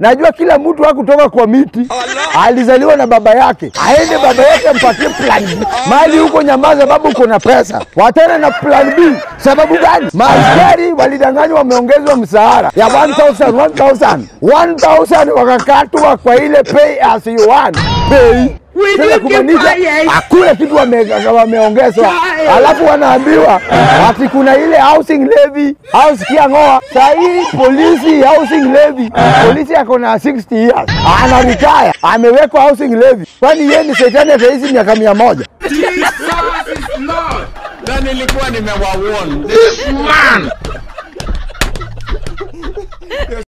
Najua kila mtu hakutoka kwa miti, alizaliwa na baba yake, aende baba yake ampatie plan B. Mali huko nyamaza, babu uko na pesa, watena na plan B. Sababu gani? Maaskari walidanganywa, wameongezwa mshahara ya 1000 1000 1000 wakakatwa kwa ile pay as you want pay sasa kumaanisha hakuna kitu wame- wameongezwa, alafu wanaambiwa ati kuna ile housing levy au sikia ng'oa. Saa hii polisi housing levy, polisi ako na 60 years ana retire, amewekwa housing levy. Kwani yeye ni shetani ataishi miaka mia moja? Jesus is Lord. Na nilikuwa nimewawarn. This man